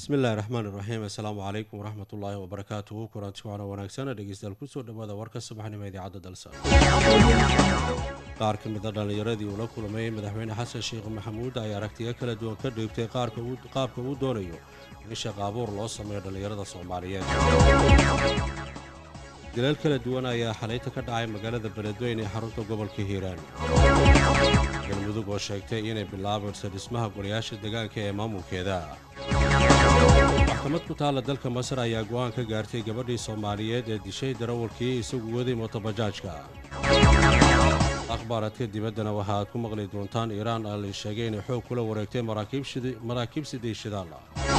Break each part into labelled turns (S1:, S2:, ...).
S1: bismillahi raxmaan iraxiim assalaamu calaykum waraxmat ullaahi wabarakaatuhu kulanti waana wanaagsan dhegeystayaal kusoo dhawaada warka subaxnimo idaacadda dalsa qaar ka mida dhallinyaradii uu la kulmay madaxweyne xasan sheekh maxamuud ay aragtiyo kala duwan ka dhiibtay qaabka uu doonayo in shaqa abuur loo sameeyo dhallinyarada soomaaliyeed dileel kala duwan ayaa xalayta ka dhacay magaalada beledweyne ee xarunta gobolka hiiraan galmudug oo sheegtay inay bilaabayso dhismaha golayaasha deegaanka ee maamulkeeda maxkamad ku taalla dalka masar ayaa go'aan ka gaartay gabadhii soomaaliyeed ee dishay darawalkii isagu waday motobajaajka akhbaaradka dibaddana waxa aad ku maqli doontaan iiraan aa la sheegay inay xoog kula wareegtay maraakiib sidii shidaal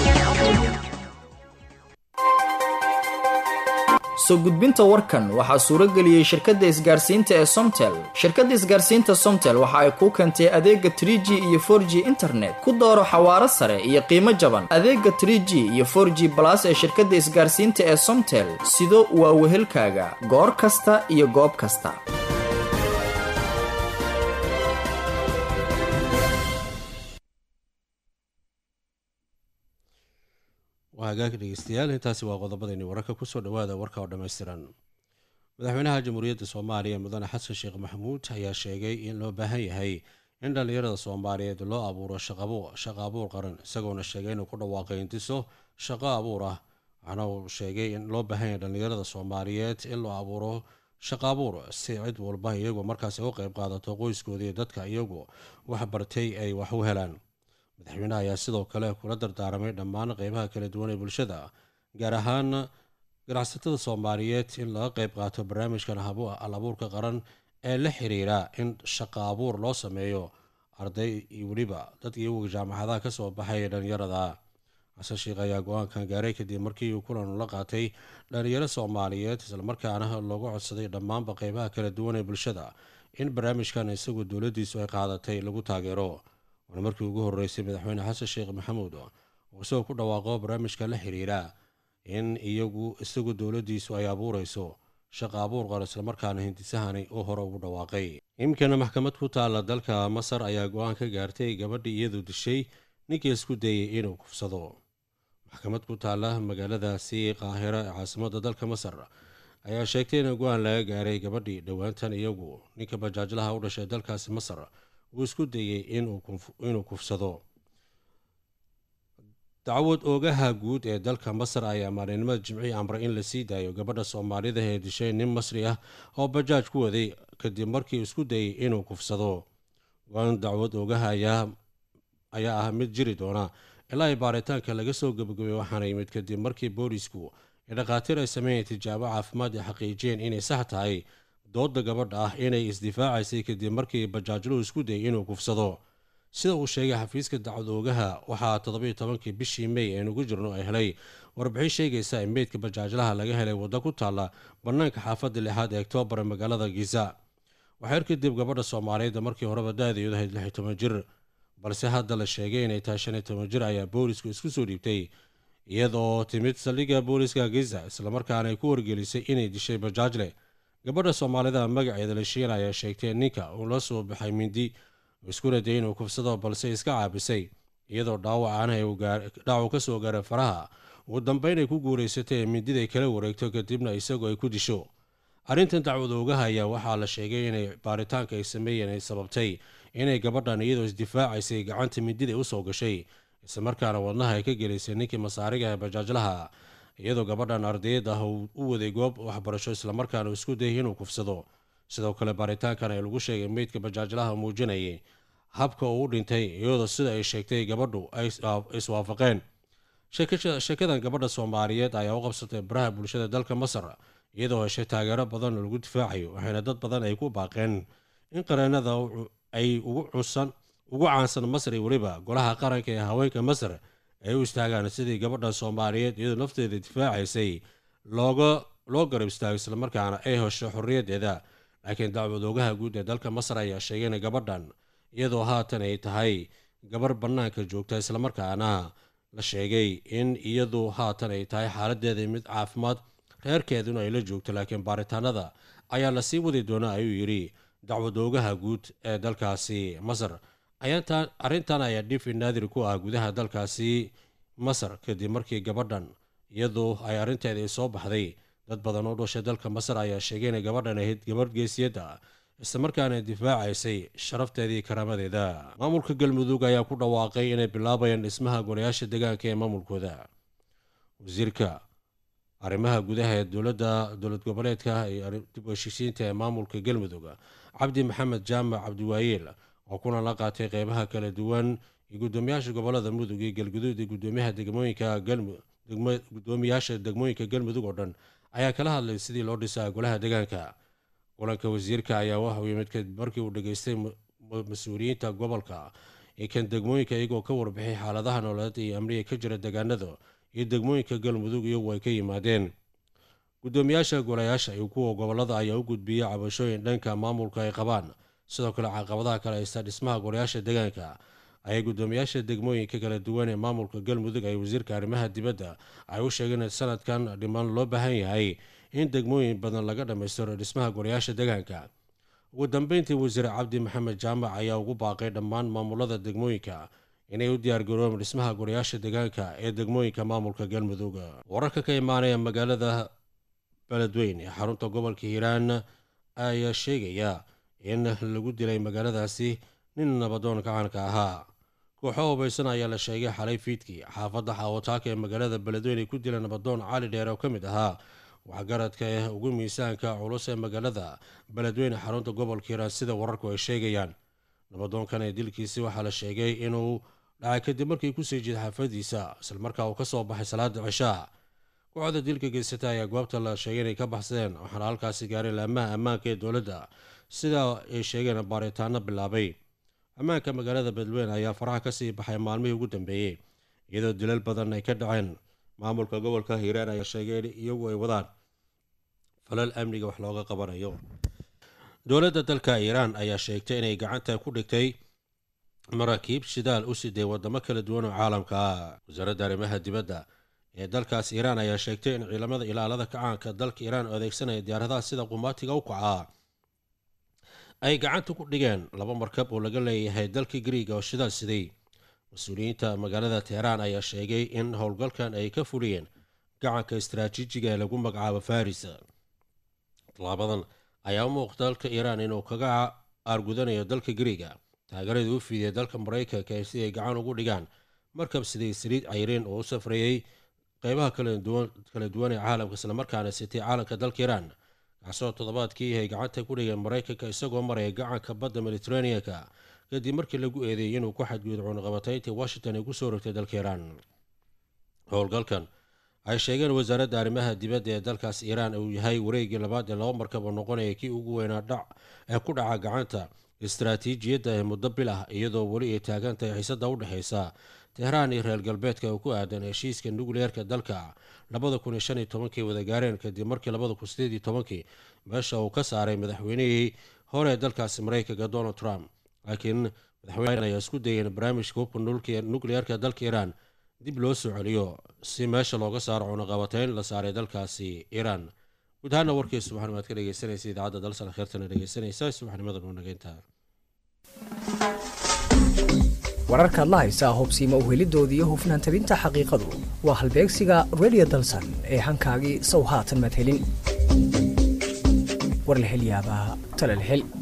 S2: soo gudbinta warkan waxaa suuro geliyey shirkadda isgaarsiinta ee somtel shirkadda isgaarsiinta somtel waxa ay kuu keentay adeega tr g iyo for g internet ku dooro xawaaro sare iyo qiimo jaban adeega tr g iyo for g balas ee shirkadda isgaarsiinta ee somtel sido waa wehelkaaga goor kasta iyo goob kasta
S1: hagaag dhegeystayaal intaasi waa qodobadayni wararka kusoo dhawaada warka oo dhammaystiran madaxweynaha jamhuuriyadda soomaaliya mudane xasan sheekh maxamuud ayaa sheegay in loo baahan yahay in dhallinyarada soomaaliyeed loo abuuro shaqo abuur qaran isagoona sheegay inuu ku dhawaaqay intiso shaqo abuur ah waxaana uu sheegay in loo baahan yahay dhallinyarada soomaaliyeed in loo abuuro shaqo abuur si cid walba iyagu markaasi u qayb qaadato qoyskoodii dadka iyagu wax bartay ay wax u helaan madaxweynaha ayaa sidoo kale kula dardaaramay dhammaan qeybaha kala duwan ee bulshada gaar ahaan ganacsatada soomaaliyeed in laga qayb qaato barnaamijkan al abuurka qaran ee la xiriira in shaqo abuur loo sameeyo arday iyo weliba dad iyagu jaamacadaha kasoo baxay ee dhallinyarada xasan sheekh ayaa go-aankan gaaray kadib markii uu kulan la qaatay dhallinyaro soomaaliyeed islamarkaana loogu codsaday dhammaanba qeybaha kala duwan ee bulshada in barnaamijkan isagu dowladdiisu ay qaadatay lagu taageero waana markii ugu horreysay madaxweyne xasan sheekh maxamuud oo isagoo ku dhawaaqo barnaamijka la xiriira in iyagu isagu dowladdiisu ay abuurayso shaqa abuur qar islamarkaana hindisahani uu hore ugu dhawaaqay iminkana maxkamad ku taalla dalka masar ayaa go-aan ka gaartay gabadhii iyadu dishay ninkii isku dayay inuu kufsado maxkamad ku taalla magaaladaasi qaahira ee caasimadda dalka masar ayaa sheegtay in go-aan laga gaaray gabadhii dhowaantan iyagu ninka bajaajlaha u dhashay dalkaasi masar uu isku dayey inuu kufsado dacwad oogaha guud ee dalka masar ayaa maalinimada jimcii amray in la sii daayo gabadha soomaalida ee dishay nin masri ah oo bajaaj ku waday kadib markii isku dayey inuu kufsado go-aan dacwad oogaha ayaa ah mid jiri doona ilaa ay baaritaanka laga soo gabagabay waxaana yimid kadib markii boolisku ee dhakhaatiir ay sameeyeen tijaabo caafimaad ay xaqiijiyeen inay sax tahay dooda gabadha ah inay isdifaacaysay kadib markii bajaajluhu isku dayay inuu kufsado sida uu sheegay xafiiska dacwad oogaha waxaa toddobiiyo tobankii bishii mey aynugu jirno ay helay warbixin sheegaysa in meydka bajaajlaha laga helay waddo ku taalla bannaanka xaafadda lixaad ee oktoobar ee magaalada giza waxyar kadib gabadha soomaaliyeed markii horeba da-deedu ahayd lix iyo toban jir balse hadda la sheegay inay tahay shan iyo toban jir ayaa boolisku isku soo dhiibtay iyadoo timid saldhigga booliska giza islamarkaana ay ku wargelisay inay dishay bajaajle gabadha soomaalida magaceeda la shiin ayaa sheegtay ninka uu la soo baxay mindi iskuna dayay inuu kufsado balse iska caabisay iyadoo dhaawacana dhaawac ka soo gaaray faraha ugu dambeyn ay ku guuraysatay ee mindiday kala wareegto kadibna isagoo ay ku disho arrintan dacwad oogaha ayaa waxaa la sheegay inay baaritaanka ay sameeyeen ay sababtay inay gabadhan iyadoo isdifaacaysay gacanta mindida usoo gashay islamarkaana wadnaha ay ka gelaysay ninkii masaariga ee bajaajlaha iyadoo gabadhan ardayad ah uu u waday goob waxbarasho islamarkaana isku dayay inuu kufsado sidoo kale baaritaankan ee lagu sheegay meydka bajaajlaha muujinayay habka uu u dhintay iyadoo sida ay sheegtay gabadhu ay iswaafaqeen sheekadan gabadha soomaaliyeed ayaa u qabsatay baraha bulshada dalka masar iyadoo heshay taageero badan oo lagu difaacayo waxayna dad badan ay ku baaqeen in qareenada ay ugu caansan masar iyo weliba golaha qaranka ee haweenka masar ay u istaagaan sidii gabadha soomaaliyeed iyadoo nafteeda difaacaysay looga loo garab istaago islamarkaana ay hesho xorriyaddeeda laakiin dacwad oogaha guud ee dalka masar ayaa sheegay in gabadhan iyadoo haatan ay tahay gabar bannaanka joogta islamarkaana la sheegay in iyadu haatan ay tahay xaaladeeda mid caafimaad reerkeeduna ay la joogto laakiin baaritaanada ayaa la sii wadi doonaa ayuu yidhi dacwad oogaha guud ee dalkaasi masar arrintan ayaa dhifi naadir ku ah gudaha dalkaasi masar kadib markii gabadhan iyadoo ay arrinteedii soo baxday dad badan oo dhashay dalka masar ayaa sheegay inay gabadhan ahayd gabadh geesiyadda islamarkaana difaacaysay sharafteedii karaamadeeda maamulka galmudug ayaa ku dhawaaqay inay bilaabayaan dhismaha golayaasha deegaanka ee maamulkooda wasiirka arrimaha gudaha ee dowladda dowlad goboleedka dib u heshiisiinta ee maamulka galmudug cabdi maxamed jaamac cabdiwaayeel oo kuna la qaatay qeybaha kala duwan iyo guddoomiyaasha gobolada mudug iyo galguduud iyo gudoomiyaha degmooyinka gudoomiyaasha degmooyinka galmudug oo dhan ayaa kala hadlay sidii loo dhisaa golaha deegaanka kulanka wasiirka ayaa waxauu yimid kadib markii uu dhageystay mas-uuliyiinta gobolka ee kan degmooyinka iyagoo ka warbixay xaaladaha nololeed iyo amniga ka jira deegaanada iyo degmooyinka galmudug iyagu ay ka yimaadeen guddoomiyaasha golayaasha iyo kuwa gobolada ayaa u gudbiyey cabashooyin dhanka maamulka ay qabaan sidoo kale caqabadaha kale haysta dhismaha golayaasha deegaanka ayay guddoomiyaasha degmooyinka kala duwan ee maamulka galmudug ay wasiirka arrimaha dibadda ay u sheegeen in sanadkan dhiman loo baahan yahay in degmooyin badan laga dhammaystiro dhismaha golayaasha deegaanka ugu dambeyntii wasiir cabdi maxamed jaamac ayaa ugu baaqay dhammaan maamulada degmooyinka inay u diyaargaroobeen dhismaha golayaasha deegaanka ee degmooyinka maamulka galmudug wararka ka imaanaya magaalada beledweyn ee xarunta gobolka hiiraan ayaa sheegaya in lagu dilay magaaladaasi nin nabadoon gacanka ahaa kooxo hubaysan ayaa la sheegay xalay fiidkii xaafadda xaawataaka ee magaalada beledweyn ay ku dileen nabadoon cali dheer oo ka mid ahaa waxgaradka ee ugu miisaanka culus ee magaalada beledweyne xarunta gobolka hiiraan sida wararku ay sheegayaan nabadoonkan ee dilkiisi waxaa la sheegay inuu dhacay kadib markii kusii jeeda xaafadiisa islamarkaa uu ka soo baxay salaada cishaa kooxda dilka geysata ayaa goobta la sheegay inay ka baxsadeen waxaana halkaasi gaaray laamaha ammaanka ee dowladda sida ay sheegeen baaritaano bilaabay ammaanka magaalada beledweyne ayaa faraha kasii baxay maalmihii ugu dambeeyey iyadoo dilal badan ay ka dhaceen maamulka gobolka hiiraan ayaa sheegay in iyagu ay wadaan falal amniga wax looga qabanayo dowladda dalka iiraan ayaa sheegtay inay gacanta ku dhigtay maraakiib shidaal u siday wadamo kala duwan oo caalamka ah wasaaradda arrimaha dibadda ee dalkaas iiraan ayaa sheegtay in ciidamada ilaalada kacaanka dalka iiraan oo adeegsanaya diyaaradaha sida qumaatiga u kacaa ay gacanta ku dhigeen laba markab oo laga leeyahay dalka griiga oo shidaal siday mas-uuliyiinta magaalada teheraan ayaa sheegay in howlgalkan ay ka fuliyeen gacanka istaraatiijiga ee lagu magacaabo faris tallaabadan ayaa u muuqda dalka iiraan inuu kaga aargudanayo dalka griiga taageeradii u fiidiyay dalka maraykanka ee si ay gacan ugu dhigaan markab siday saliid cayriin oo u safreeyey qeybaha kala duwan ee caalamka islamarkaana sitay caalamka dalka iiraan kaasoo toddobaadkii ay gacanta ku dhigeen maraykanka isagoo maraya gacanka badda mediteraneanka kadib markii lagu eedeeyey inuu ku xadgudub cunaqabatayntii washington ay kusoo rogtay dalka iiraan howlgalkan ay sheegeen wasaaradda arrimaha dibadda ee dalkaas iiraan uu yahay wareegii labaad ee laba markab oo noqonaya kii ugu weynaa dhac ee ku dhaca gacanta istaraatiijiyadda ee muddo bil ah iyadoo weli ay taagan tahay xiisada u dhexaysa tehraan iyo reer galbeedka oo ku aadan heshiiska nukliyeerka dalka labada kun iyo shan iyo tobankii wada gaareen kadib markii labada kun sideed iyo tobankii meesha uu ka saaray madaxweynihii hore ee dalkaasi maraykanka donald trump laakiin madaxweyne ayaa isku dayeen barnaamijka hubka nukliyeerka dalka iiraan dib loo soo celiyo si meesha looga saaro cunaqabatayn la saaray dalkaasi iiraan guud ahaana warkii subaxnimaad ka dhegeysanaysa idaacadda dalsana kheertana dhegeysanaysa subaxnimadan waa nageynta
S3: wararkaad la haysaa hubsiima uhelidooda iyo hufnaan tabinta xaqiiqadu waa halbeegsiga redio dalsan ee hankaagii sow haatan maad helin war la hel yaabaa tala la hel